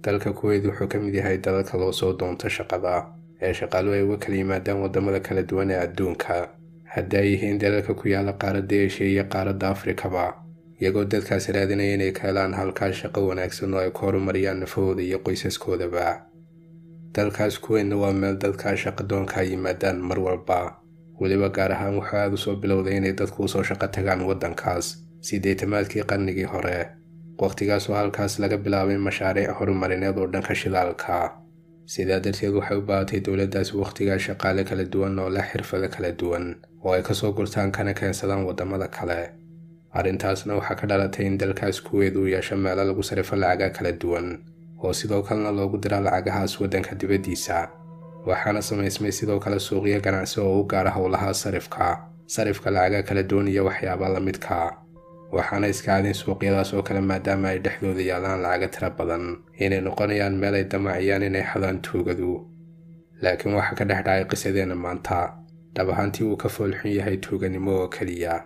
dalka kuweyd wuxuu ka mid yahay dalalka loo soo doonto shaqada ee shaqaaluhu ay uga kala yimaadaan waddamada kala duwan ee adduunka haddii ay yihiin dalalka ku yaala qaaradda eshiya iyo qaaradda afrikaba iyagoo dadkaasi raadinaya inay ka helaan halkaas shaqo wanaagsan oo ay ku horumariyaan nafahooda iyo qoysaskoodaba dalkaas kuweydna waa meel dadkaa shaqadoonka ay yimaadaan mar walba weliba gaar ahaan wuxuu aada u soo bilowday inay dadku usoo shaqo tagaan waddankaas sideetamaadkii qarnigii hore wakhtigaasoo halkaas laga bilaabay mashaariic horumarineed oo dhanka shidaalka sidaa darteed waxay u baahatay dowladdaasi wakhtigaa shaqaale kala duwan oo leh xirfado kala duwan oo ay kasoo gurtaan kana keensadaan waddamada kale arrintaasna waxaa ka dhalatay in dalkaas kuweed uu yeesho meelo lagu sarifo lacaga kala duwan oo sidoo kalena loogu dira lacagahaas waddanka dibaddiisa waxaana samaysmay sidoo kale suuqyo ganacsi oo u gaara howlaha sarifka sarifka lacaga kala duwan iyo waxyaaba la midka waxaana iska cadin suuqyadaas oo kale maadaama ay dhexdooda yaalaan lacaga tira badan inay noqonayaan meel ay damaciyaan inay xadaan tuugadu laakiin waxaa ka dhex dhacay qisadeenna maanta dhab ahaantii uu ka foolxun yahay tuuganimo oo keliya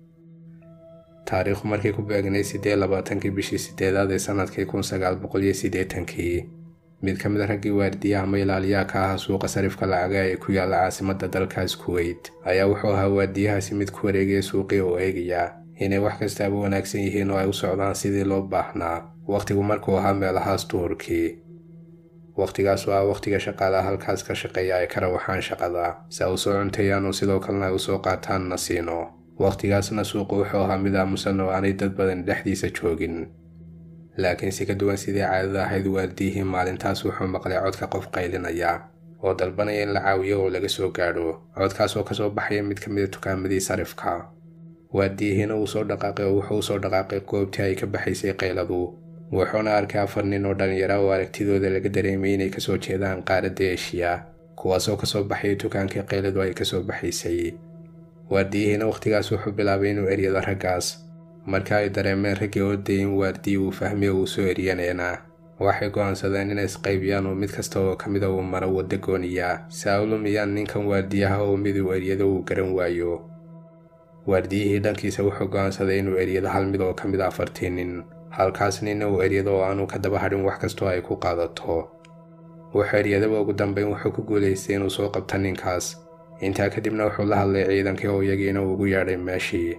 taariikhu markii ku beegnay siddeed labaatankii bishii siddeedaad ee sannadkii kun sagaal boqol iyo siddeetankii mid ka mid a raggii waardiyaha ama ilaaliyaha ka ahaa suuqa sarifka lacaga ee ku yaalla caasimadda dalkaas kuweyt ayaa wuxuu ahaa waardiyahaasi mid ku wareegaya suuqii oo eegaya inay wax kastaaba wanaagsan yihiin oo ay u socdaan sidii loo baahnaa wakhtigu markuu ahaa meelahaas duhurkii wakhtigaas oo ah wakhtiga shaqaalaha halkaas ka shaqeeya ay ka rawaxaan shaqada si ay u soo cunteeyaan oo sidoo kalena ay u soo qaataan nasiino wakhtigaasna suuqu wuxuu ahaa mid aamusan oo aanay dad badan dhexdiisa joogin laakiin si ka duwan sidii caadada ahayd waardiyihii maalintaas wuxuu maqlay codka qof qaylinaya oo dalbanaya in la caawiyo oo laga soo gaadho codkaas oo kasoo baxaya mid ka mid a tukaamadii sarifka waardiyihiina uu soo dhaqaaqay oo wuxuu usoo dhaqaaqay goobtii ay ka baxaysay qayladu wuxuuna arkay afar nin oo dhallinyara oo aragtidooda laga dareemay inay kasoo jeedaan qaaradda eshiya kuwaasoo kasoo baxayay dukaankii qayladu ay kasoo baxaysay waardiyihiina wakhtigaas wuxuu bilaabay inuu eryado raggaas marka ay dareemeen raggii oodayay in waardiyi uu fahmiyo uu soo eryaneena waxay go'aansadeen inay isqaybiyaan oo mid kasta oo ka mida uu maro wadda gooniya si ay u lumiyaan ninkan waardiyaha oo mid uu eryado uu garan waayo waardiyihii dhankiisa wuxuu go'aansaday inuu eryado hal mid oo ka mid a afartii nin halkaas ninna uu eryado oo aanu ka daba hadhin wax kastoo ay ku qaadato wuxuu eryadaba ugu dambayn wuxuu ku guulaystay inuu soo qabto ninkaas intaa kadibna wuxuu la hadlay ciidankii oo iyagiina ugu yeedhay meeshii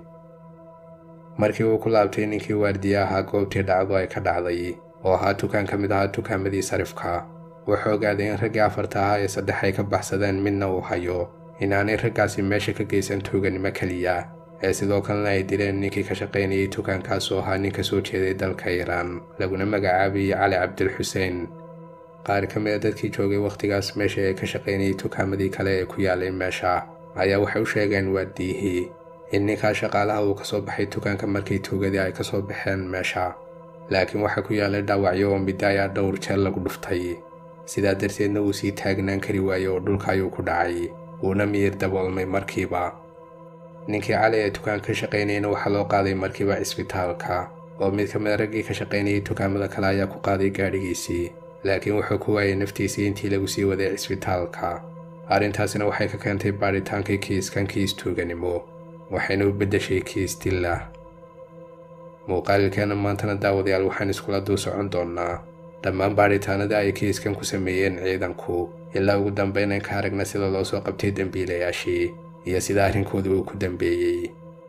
markii uu ku laabtay ninkii waardiye ahaa goobtii dhacdu ay ka dhacday oo ahaa tukaan ka mid ahaa tukaamadii sarifka wuxuu ogaaday in raggii afarta ahaa ee saddex ay ka baxsadeen midna uu hayo inaanay raggaasi meesha ka geysan tuuganimo keliya ee sidoo kalena ay dileen ninkii ka shaqaynayay tukaankaas oo ahaa nin ka soo jeeday dalka iiraan laguna magacaabayay cali cabdilxuseen qaar ka mid a dadkii joogay wakhtigaas meesha ee ka shaqaynayay tukaamadii kale ee ku yaalay meesha ayaa waxay u sheegeen waardiyihii in ninkaa shaqaalaha uu ka soo baxay tukaanka markii tuugadii ay ka soo baxeen meesha laakiin waxaa ku yaalay dhaawacyo oo midda ayaa dhowr jeer lagu dhuftay sidaa darteedna uu sii taagnaan kari waayey oo dhulka ayuu ku dhacay wuuna miyir daboolmay markiiba ninkii cali ee tukaan ka shaqaynayna waxaa loo qaaday markiiba cisbitaalka oo mid ka mid a raggii ka shaqaynayay tukaamada kale ayaa ku qaaday gaadhigiisii laakiin wuxuu ku waayay naftiisii intii lagu sii waday cisbitaalka arrintaasina waxay ka keentay baadhitaankii kiiskan kiis tuuganimo waxayna u beddeshay kiis dilla muuqaalilkeenna maantana daawadayaal waxaan iskula dul socon doonnaa dhammaan baadhitaanadii ay kiiskan ku sameeyeen ciidanku ilaa ugu dambaynan ka aragna sida loo soo qabtay dembiilayaashii iyo sida arrinkooda uu ku dambeeyey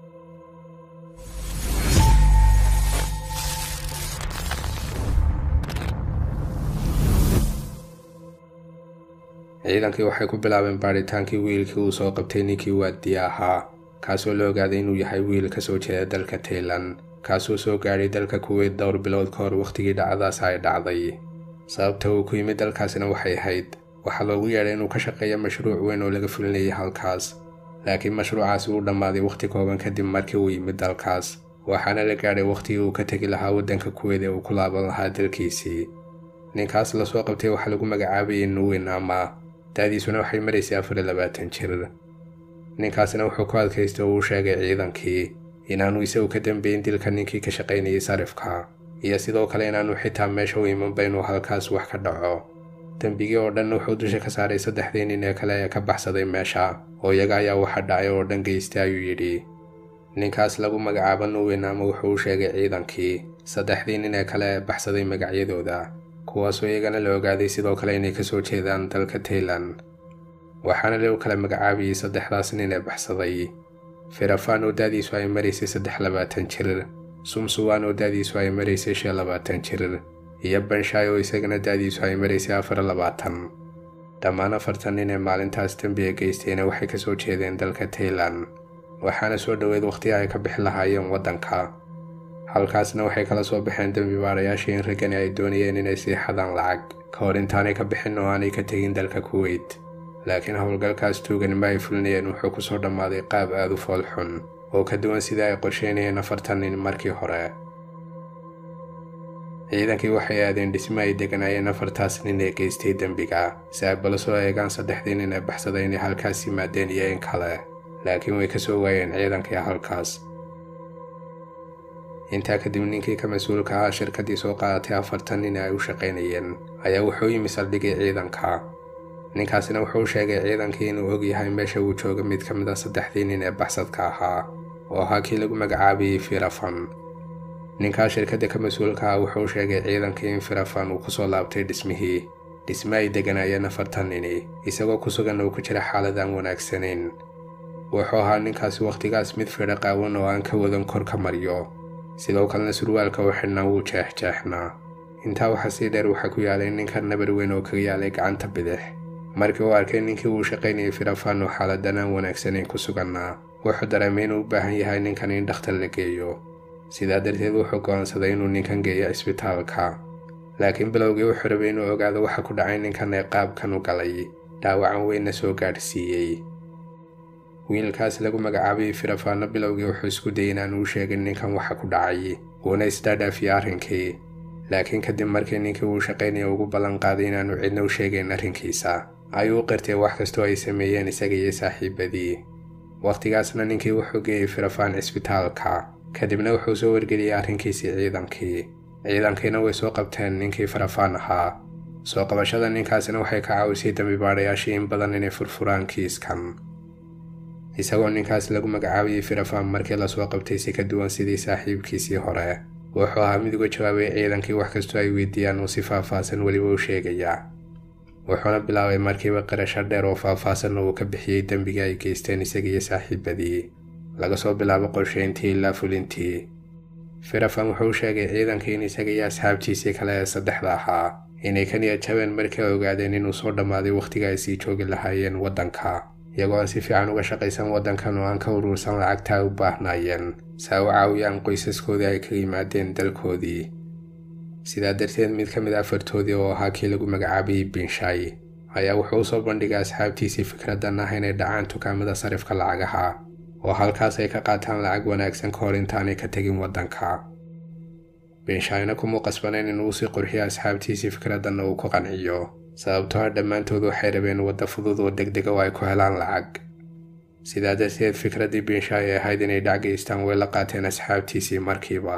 ciidankii waxay ku bilaabeen baadhitaankii wiilkii uu soo qabtay ninkii waadiye ahaa kaasoo la ogaaday inuu yahay wiil ka soo jeeda dalka taylan kaasoo soo gaadhay dalka kuweyd dhowr bilood ka hor wakhtigii dhacdaas ay dhacday sababta uu ku yimid dalkaasina waxay ahayd waxaa loogu yeedhay inuu ka shaqeeyo mashruuc weyn oo laga fulinayay halkaas laakiin mashruucaasi uu dhammaaday wakhti kooban kadib markii uu yimid dalkaas waxaana la gaadhay wakhtigii uu ka tegi lahaa waddanka kuweyd ee uu ku laaban lahaa dalkiisii ninkaas lasoo qabtay waxaa lagu magacaabayay nuwin ama da'diisuna waxay maraysay afar iyo labaatan jir ninkaasina wuxuu ku adkaystay oo uu sheegay ciidankii inaanu isagu ka dambeyn dilka ninkii ka shaqaynayay sarifka iyo sidoo kale inaanu xitaa meesha u imanba inuu halkaas wax ka dhaco dembigii oo dhan wuxuu dusha ka saaray saddexdii nin ee kale ee ka baxsaday meesha oo iyaga ayaa waxa dhacay oo dhan geystay ayuu yidhi ninkaas lagu magacaabo nuwin ama wuxuu u sheegay ciidankii saddexdii nin ee kale ee baxsaday magacyadooda kuwaasoo iyagana la ogaaday sidoo kale inay kasoo jeedaan dalka taylan waxaana lagu kala magacaabayay saddexdaas nin ee baxsaday firafaan oo daadiisu ay maraysay saddex labaatan jir sumsuwaan oo daadiisu ay maraysay shan labaatan jir iyo banshaay oo isagana daadiisu ay maraysay afar labaatan dhammaan afartan nin ee maalintaas dembiga geystayna waxay kasoo jeedeen dalka taylan waxaana soo dhoweed wakhtiga ay ka bixi lahaayeen waddanka halkaasna waxay kala soo baxeen dembi baarayaashii in raggani ay doonayeen inay sii xadaan lacag ka hor intaanay ka bixin oo aanay ka tegin dalka kuweyt laakiin howlgalkaas tuuganima ay fulinayeen wuxuu kusoo dhammaaday qaab aad u fool xun oo ka duwan sidai ay qorsheynayeen afartan nin markii hore ciidankii waxay aadeen dhismo ay deganaayeen afartaas nin ee geystay dembiga si ay bala soo eegaan saddexdii nin ee baxsaday inay halkaas yimaadeen iyo in kale laakiin way ka soo waayeen ciidankii halkaas intaa kadib ninkii ka mas-uulka ahaa shirkaddii soo qaadatay afartan nin ay u shaqaynayeen ayaa wuxuu yimi saldhigii ciidanka ninkaasina wuxuu sheegay ciidankii inuu og yahay meesha uu jooga mid ka mid a saddexdii nin ee baxsadka ahaa oo ahaa kii lagu magacaabayey firafan ninkaa shirkadda ka mas-uulka ah wuxuu sheegay ciidankii in firafan uu kusoo laabtay dhismihii dhisme ay deganaayeen afartan nini isagoo ku sugan uu ku jira xaalad aan wanaagsanayn wuxuu ahaa ninkaasi wakhtigaas mid fidha qaawan oo aan ka wadan kor ka maryo sidoo kalena surwaalka u xidhnaa wuu jeexjeexnaa intaa waxaa sii dheer waxaa ku yaalay ninka nabar weyn oo kaga yaalay gacanta bidix markii uu arkay ninkii uu shaqaynayay firafan oo xaaladan aan wanaagsanayn ku sugannaa wuxuu dareemay inuu u baahan yahay ninkan in dhakhtar la geeyo sidaa darteed wuxuu go'aansaday inuu ninkan geeyo cisbitaalka laakiin bilowgii wuxuu rabay inuu ogaado waxa ku dhacay ninkan ee qaabkan u galay dhaawacan weynna soo gaadhsiiyey wiilkaas lagu magacaabayay firafaanno bilowgii wuxuu isku dayay inaan uu sheegin ninkan waxa ku dhacay wuuna isdhaadhaafiyey arrinkii laakiin kadib markii ninkii uu shaqaynaya ugu ballan qaaday inaanu cidna u sheegayn arrinkiisa ayuu u qirtay wax kastoo ay sameeyeen isaga iyo saaxiibadii wakhtigaasna ninkii wuxuu geeyey firafaan cisbitaalka kadibna wuxuu soo wargeliyey arrinkiisii ciidankii ciidankiina way soo qabteen ninkii farafaan ahaa soo qabashada ninkaasina waxay ka caawisay dambibaadhayaashii in badan inay furfuraan kiiskan isagoo ninkaas lagu magacaabayay firafaan markii lasoo qabtay si ka duwan sidii saaxiibkiisii hore wuxuu ahaa mid uga jawaabay ciidankii wax kastoo ay weydiiyaan uu si faahfaahsan weliba u sheegaya wuxuuna bilaabay markiiba qirasho dheer oo faahfaahsanna uu ka bixiyey dembigii ay geysteen isaga iyo saaxiibadii laga soo bilaabo qorshayntii ilaa fulintii firafan wuxuu sheegay ciidankii in isaga iyo asxaabtiisii kale ee saddexda ahaa inay ka niyad jabeen markii ay ogaadeen inuu soo dhammaaday wakhtiga ay sii joogi lahaayeen waddanka iyagoo aan si fiican uga shaqaysan waddankan oo aan ka uruursan lacagta ay u baahnaayeen si ay u caawiyaan qoysaskoodii ay ka yimaadeen dalkoodii sidaa darteed mid ka mid a afartoodii oo ahaa kii lagu magacaabayay binshaay ayaa wuxuu u soo bandhigay asxaabtiisii fikraddan ah inay dhacaan dukaamada sarifka lacagaha oo halkaas ay ka qaataan lacag wanaagsan ka hor intaanay ka tegin waddanka binshaayna kumuu qasbanayn inuu sii qurxiyo asxaabtiisii fikraddanna uu ku qanciyo sababtoo ah dhammaantood waxay rabeen wadda fudud oo deg dega oo ay ku helaan lacag sidaa darteed fikraddii binshaay ay ahayd inay dhac geystaan way la qaateen asxaabtiisii markiiba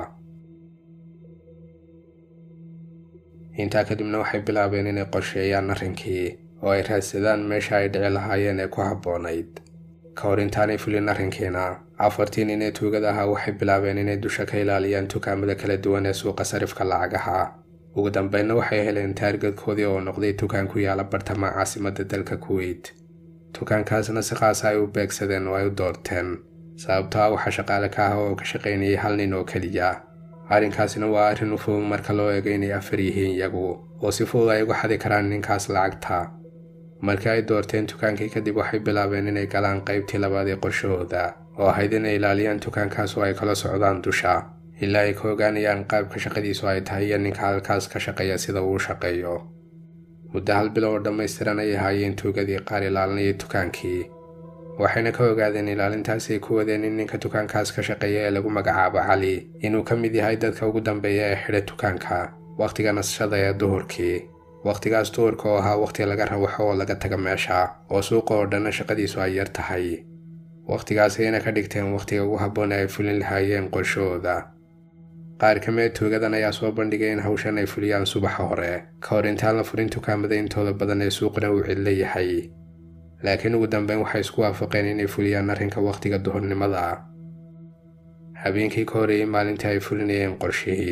intaa kadibna waxay bilaabeen inay qorsheeyaan arrinkii oo ay raadsadaan meesha ay dhici lahaayeen ee ku habboonayd ka hor intaanay fulin arrinkiina afartii nin ee tuugada ahaa waxay bilaabeen inay dusha ka ilaaliyaan dukaamada kala duwan ee suuqa sarifka lacagaha ugu dambeynna waxay heleen taargadkoodii oo noqday dukaan ku yaala bartamaha caasimadda dalka kuweyt dukaankaasna si qaasa ay u beegsadeen oo ay u doorteen sababtoo ah waxaa shaqaale ka ah oo ka shaqaynayay hal nin oo keliya arrinkaasina waa arrin u fudud marka loo eego inay afar yihiin iyagu oo si fudud ay uga xadi karaan ninkaas lacagta markii ay doorteen dukaankii kadib waxay bilaabeen inay galaan qaybtii labaad ee qorshahooda oo ahayd inay ilaaliyaan dukaankaas oo ay kala socdaan dusha ilaa ay ka ogaanayaan qaabka shaqadiisu ay tahay iyo ninka halkaas ka shaqeeya sida uu shaqeeyo muddo hal bilo oo dhammaystiran ay ahaayeen tuugadii qaar ilaalinayay dukaankii waxayna ka ogaadeen ilaalintaas ay ku wadeen in ninka dukaankaas ka shaqeeya ee lagu magacaabo cali inuu ka mid yahay dadka ugu dambeeya ee xidha dukaanka wakhtiga nasashada ee duhurkii wakhtigaas duhurka oo ahaa wakhti laga rawaxo oo laga taga meesha oo suuqa oo dhanna shaqadiisu ay yar tahay wakhtigaas ayna ka dhigteen wakhtiga ugu habboon ay fulin lahaayeen qorshahooda qaar ka mid tuugadan ayaa soo bandhigay in hawshan ay fuliyaan subaxa hore ka hor intaan la furin dukaamada intooda badan ee suuqna uu cidlo yahay laakiin ugu dambeyn waxay isku waafaqeen inay fuliyaan arrinka wakhtiga duhurnimada habeenkii ka horeeyey maalintii ay fulinayeen qorshihii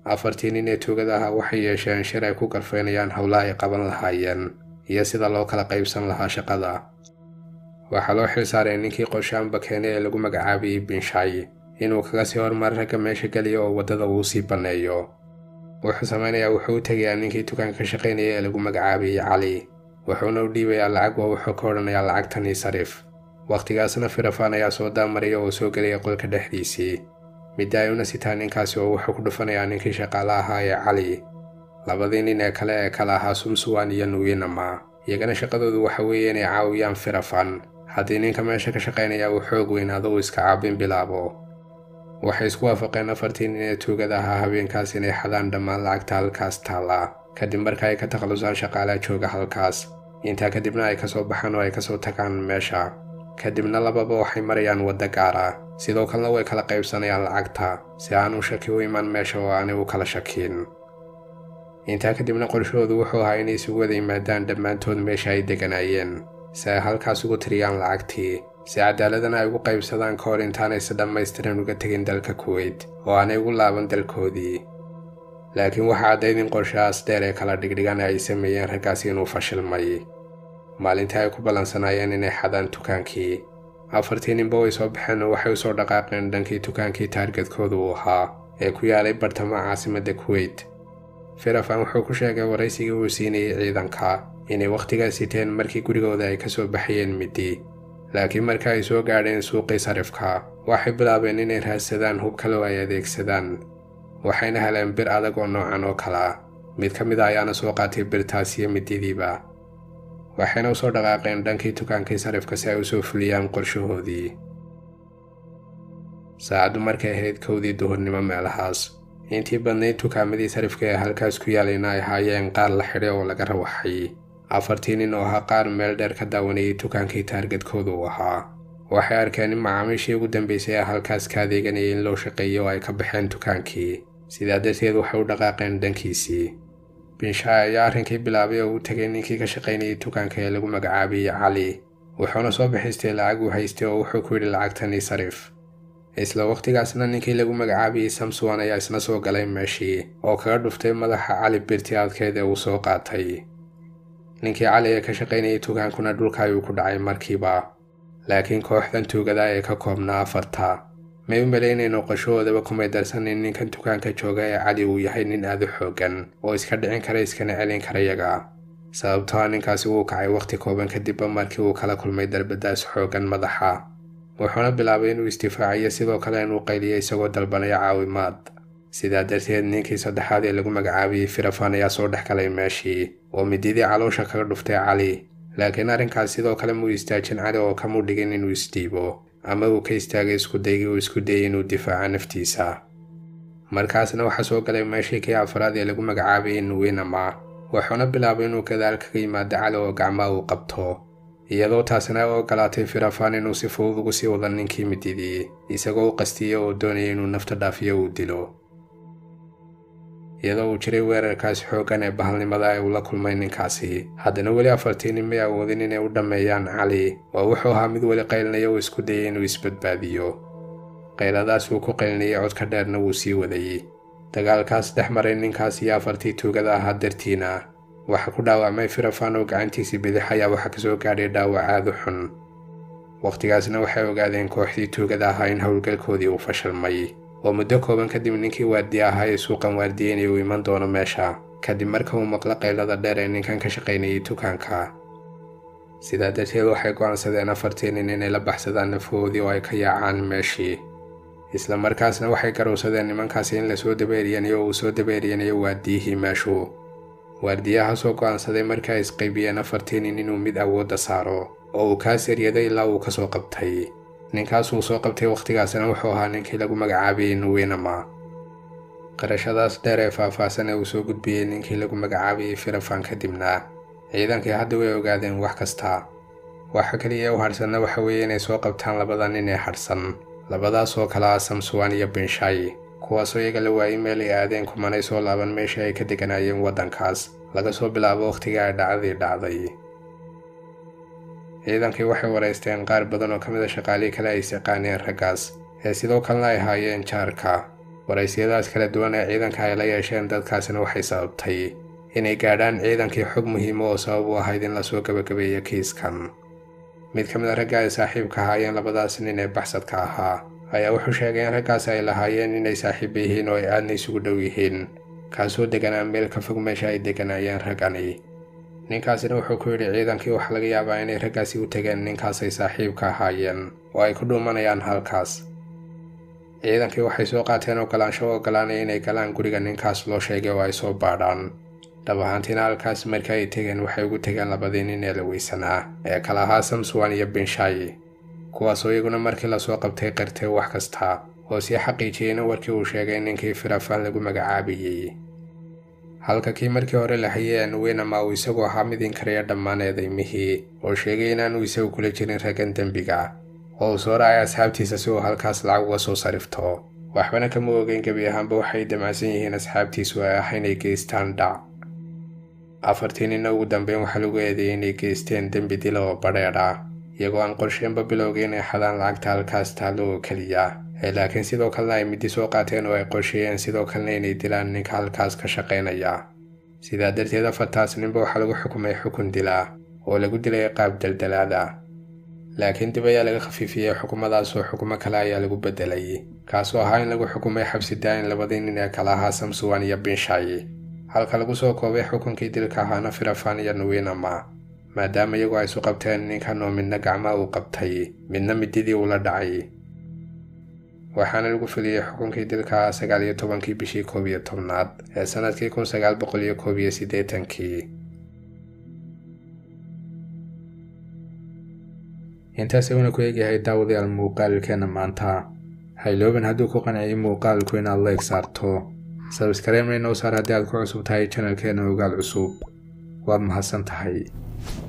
afartii nin ee tuugada ahaa waxay yeesheen shir ay ku galfaynayaan howlaha ay qaban lahaayeen iyo sida loo kala qaybsan lahaa shaqada waxaa loo xilsaaray ninkii qorshaanba keenay ee lagu magacaabiyey binshay inuu kaga sii hormar ragga meesha geliya oo waddada uu sii banneeyo wuxuu samaynayaa wuxuu u tegayaa ninkii dukaanka ka shaqaynaya ee lagu magacaabiyey cali wuxuuna u dhiibayaa lacag oo wuxuu ka odhanayaa lacagtanii sarif wakhtigaasna firafaan ayaa soo daamaraya oo soo gelaya qolka dhexdiisii midda ay una sitaa ninkaasi oo wuxuu ku dhufanayaa ninkii shaqaale ahaa ee cali labadii nin ee kale ee kale ahaa sumsuwan iyo nuwinama iyagana shaqadoodu waxa weeye inay caawiyaan firafan haddii ninka meesha ka shaqaynaya uu xoog weynaado uu iska caabin bilaabo waxay isku waafaqeen afartii nin ee tuugada ahaa habeenkaas inay xadaan dhammaan lacagta halkaas taalla kadib marka ay ka takhallusaan shaqaalaa jooga halkaas intaa kadibna ay kasoo baxaan oo ay kasoo tagaan meesha kadibna lababa waxay marayaan wadda gaara sidoo kalena way kala qaybsanayaan lacagta si aanu shaki u iman meesha oo aanay u kala shakiin intaa kadibna qorshahoodu wuxuu ahaa inay isugu wada yimaadaan dhammaantood meesha ay deganaayeen si ay halkaas ugu tiriyaan lacagtii si cadaaladana ay ugu qaybsadaan ka hor intaanay si dhammaystiran uga tegin dalka kuweyt oo aanay ugu laaban dalkoodii laakiin waxaa caddayd in qorshahaas dheer ee kala dhigdhigan ay sameeyeen raggaasi inuu fashilmay maalintii ay ku ballansanaayeen inay xadaan dukaankii afartii ninba way soo baxeen oo waxay usoo dhaqaaqeen dhankii dukaankii taargetkooda uu ahaa ee ku yaalay bartamaha caasimadda kuweyt firafan wuxuu ku sheegay waraysigii uu siinayay ciidanka inay wakhtigaas siteen markii gurigooda ay ka soo baxayeen midi laakiin marka ay soo gaadheen suuqii sarifka waxay bilaabeen inay raadsadaan hub kale oo ay adeegsadaan waxayna heleen bir adag oo noocan oo kala mid ka mid a ayaana soo qaatay birtaas iyo mididiiba waxayna usoo dhaqaaqeen dhankii dukaankii sarifka si ay usoo fuliyaan qorshahoodii saacaddu markay ahayd kowdii duhurnimo meelahaas intii badnayd dukaamadii sarifka ee halkaas ku yaalayna ay ahaayeen qaar la xidhay oo laga rawaxay afartii nin oo ahaa qaar meel dheer ka daawanayay dukaankii taargetkooda uu ahaa waxay arkeen in macaamiishii ugu dambeysay ee halkaas ka adeeganayay in loo shaqeeyo oo ay ka baxeen dukaankii sidaa darteed waxay u dhaqaaqeen dhankiisii binshaay ayaa arrinkii bilaabay oo u tegay ninkii ka shaqaynayay dukaanka ee lagu magacaabiyey cali wuxuuna soo bixistay lacag uu haystay oo wuxuu ku yidhi lacagtanii sarif isla wakhtigaasna ninkii lagu magacaabiyey samsuwan ayaa isna soo galay meeshii oo kaga dhuftay madaxa cali birti adkeed ee uu soo qaatay ninkii cali ee ka shaqaynayay dukaankuna dhulka ayuu ku dhacay markiiba laakiin kooxdan tuugada ee ka koobnaa afarta may u malaynayno qorshahoodaba kumay darsanin ninkan dukaanka jooga ee cali uu yahay nin aada u xooggan oo iska dhicin kara iskana celin kara yaga sababtoa ninkaasi wuu kacay wakhti kooban kadibba markii uu kala kulmay darbadaas xooggan madaxa wuxuuna bilaabay inuu isdifaaciyo sidoo kale inuu qayliyo isagoo dalbanaya caawimaad sidaa darteed ninkii saddexaad ee lagu magacaabiyey firafan ayaa soo dhex galay meeshii oo mididii caloosha kaga dhuftay cali laakiin arrinkaas sidoo kale muu istaajin cali oo kamuu dhigin inuu isdhiibo ama uu ka istaagay iskudaygii uu isku dayay inuu difaaco naftiisa markaasna waxaa soo galay meeshii kii afraad ee lagu magacaabayay nuwinama wuxuuna bilaabay inuu gadaal kaga yimaado cali oo gacmaha uu qabto iyadoo taasina u ogolaatay firafan inuu si fudud ugu sii wada ninkii mididii isagoo u qastiyey oo doonaya inuu nafta dhaafiyo uu dilo iyadoo uu jiray weerarkaas xooggan ee bahalnimada ee uu la kulmay ninkaasi haddana weli afartii nin may awoodin inay u dhammeeyaan cali oo wuxuu ahaa mid weli qaylinaya oo isku dayay inuu isbadbaadiyo qayladaas uu ku qaylinayay codka dheerna wuu sii wadayey dagaalkaas dhex maray ninkaas iyo afartii tuugada ahaa dartiina waxaa ku dhaawacmay firafan oo gacantiisii bidix ayaa waxaa kasoo gaadhay dhaawac aada u xun wakhtigaasna waxay ogaadeen kooxdii tuugada ahaa in howlgalkoodii uu fashilmay oo muddo kooban kadib ninkii waardiye ahaa ee suuqan waardiyeynay uu iman doono meesha kadib marka uu maqlo qaylada dheer ee ninkan ka shaqaynayay dukaanka sidaa darteed waxay go'aansadeen afartii nin inay la baxsadaan nafahoodii oo ay ka yaacaan meeshii isla markaasna waxay garowsadeen nimankaasi in lasoo dabeeriyanayo oo uu soo dabeeriyanayo waardiyihii meeshuu waardiyahaasoo go'aansaday markii ay isqaybiyeen afartii nin inuu mid awoodda saaro oo uu kaa saryaday ilaa uu ka soo qabtay ninkaas uu soo qabtay wakhtigaasna wuxuu ahaa ninkii lagu magacaabiyey nuwinama qarashadaas dheer ee faahfaahsan ee uu soo gudbiyey ninkii lagu magacaabayey firafan kadibna ciidankii hadda way ogaadeen wax kasta waxa keliya u hadhsanna waxa weeye inay soo qabtaan labada nin ee hadhsan labadaas oo kale ah samsuwan iyo binshay kuwaasoo iyaga la waayey meel ay aadeen kumanay soo laaban meeshii ay ka deganaayeen waddankaas laga soo bilaabo wakhtigii ay dhacdadii dhacday ciidankii waxay waraysteen qaar badan oo ka mid a shaqaalihii kale ay is yaqaaneen raggaas ee sidoo kalena ay haayeen jaarka waraysiyadaas kala duwan ee ciidanka ay la yeesheen dadkaasina waxay sababtay inay gaadhaan ciidankii xog muhiima oo sabab u ahayd in lasoo gabagabeeyo kiiskan mid ka mid a ragga ay saaxiibka ahaayeen labadaas nin ee baxsadka ahaa ayaa wuxuu sheegay in raggaas ay lahaayeen inay saaxiiba yihiin oo ay aadna isugu dhow yihiin kaasoo deganaa meel ka fog meesha ay deganaayeen raggani ninkaasina wuxuu ku yidhi ciidankii waxaa laga yaabaa inay raggaasi u tegeen ninkaasay saaxiibka ahaayeen oo ay ku dhuumanayaan halkaas ciidankii waxay soo qaateen ogolaansho u ogolaanaya inay galaan guriga ninkaas loo sheegay oo ay soo baadhaan dhab ahaantiina halkaas markii ay tegeen waxay ugu tegeen labadii nin ee la weysanaa ee kala ahaa samsuwan iyo binshayi kuwaasoo iyaguna markii lasoo qabtay qirtay wax kasta oo sii xaqiijiyey in warkii uu sheegay ninkii firafaan lagu magacaabayey halka kii markii hore la hayay anuweynama uu isagu ahaa mid inkariya dhammaan eedaymihii oo sheegay inaanu isagu kula jirin raggan dembiga oo uu soo raacay asxaabtiisa si uu halkaas lacag uga soo sarifto waxbana kama ogeyn gebi ahaanba waxay damacsan yihiin asxaabtiisu ay ah inay geystaan dhac afartii ninna ugu dambeyn waxaa lagu eedeeyey inay geysteen dembi dila oo badheedh ah iyagoo aan qorsheenba bilowga inay xadaan lacagta halkaas taallo oo keliya ee laakiin sidoo kalena ay middi soo qaateen oo ay qorsheeyeen sidoo kalena inay dilaan ninka halkaas ka shaqaynaya sidaa darteed afartaas ninba waxaa lagu xukumay xukun dilaa oo lagu dilay qaab daldalaada laakiin dib ayaa laga khafiifiyey xukumadaas oo xukumo kale ayaa lagu beddelay kaasoo ahaa in lagu xukumay xabsi daayin labadii nin ee kala ahaa samsuwan iyo binshayi halka lagu soo koobay xukunkii dilka ahaana firafaan iyo nuwiinama maadaama iyagu ay isu qabteen ninkan oo midna gacmaa uu qabtay midna mididii ula dhacay waxaana lagu fuliyey xukunkii dilka ah sagaal iyo tobankii bishii koob iyo tobnaad ee sannadkii kun sagaal boqol iyo koob iyo siddeetankii intaas uuna ku eegyahay daawadayaal muuqaalkeena maanta haylooban hadduu ku qanciyay muuqaalku inaad leeg saarto sabskareemna inoo saar haddii aad ku cusub tahay janalkeena ogaal cusub waad mahadsan tahay